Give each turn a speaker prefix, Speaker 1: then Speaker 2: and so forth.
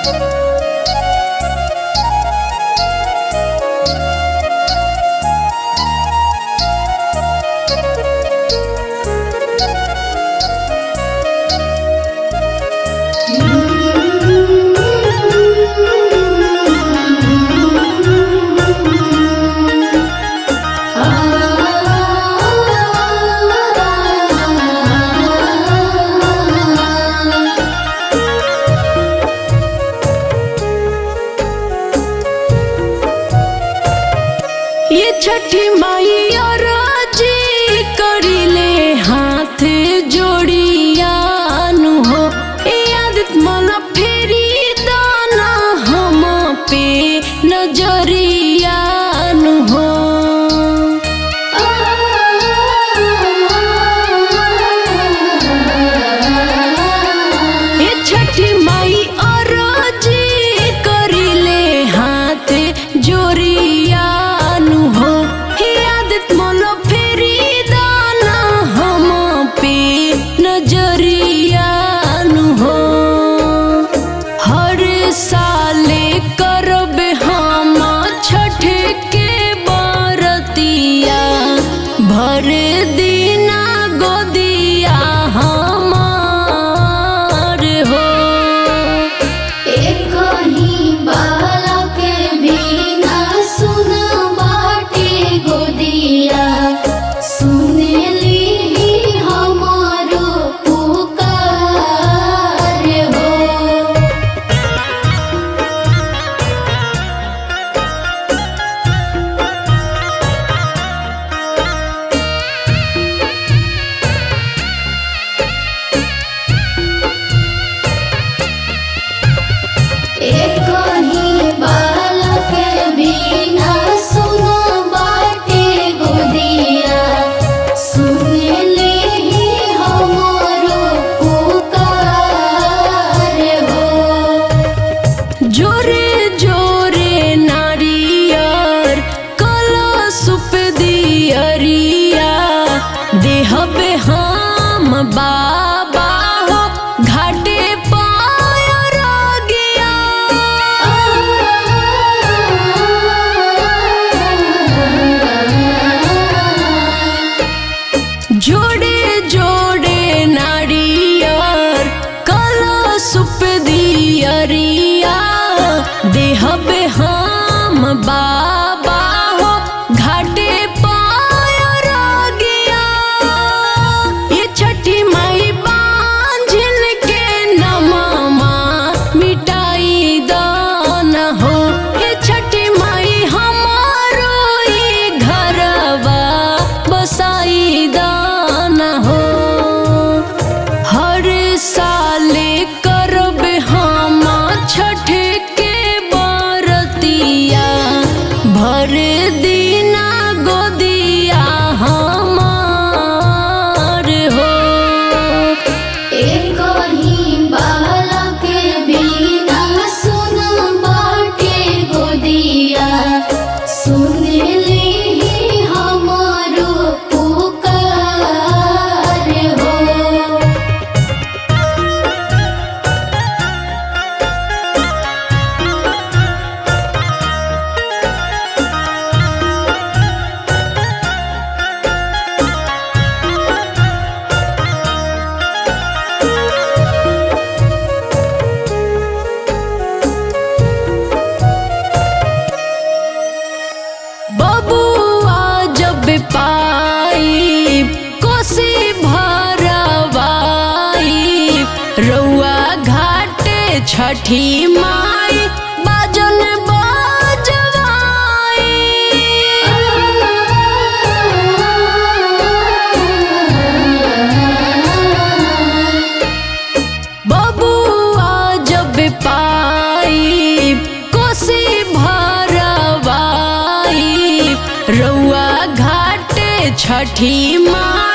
Speaker 1: ये छठी माइया राजी करिले हाथ जोड़ियानु हो ए आदित मला फेरी दाना हम पे नजरियानु हो ये छठी माई अरजी करिले हाथ जोड़ियानु हो हे आदित मोलो फेरी दाना हम पे नजरियानु हो हर साले करब हम छठ के बरतिया भर दिना गोदिया हमार हो
Speaker 2: एकही बालक बिना सुन बाटे गोदिया सुनली हमारो पुकार हो एकही बालक बिना सुन बाटे गोदिया सुनले ही हमारो पुकार हो
Speaker 1: जोरे जोरे नारियर कला सुप दियरिया देहबे हम बाबा हो घाटे पायर गया जोड़े जोड़े नारियर कला सुप दियरिया देहबे हम बाबा हो घाटे पायर गया ये छठी माई बांझिल के नममा मिटाई दान हो ये छठी माई हमारो ई घरवा बसाई दान हो हर साले करब हम छठ के बरतिया भर दिना गोदिया हमार हो
Speaker 2: एकही बालक बिना सुन बाटे गोदिया सुनले ही हमारो पुकार हो
Speaker 1: बबुआ जब पाई कोसी भरवाई रउआ घाटे छठी माई बाजन बजवाई बबुआ जब पाई कोसी भरवाई रउआ घाटे छठी माई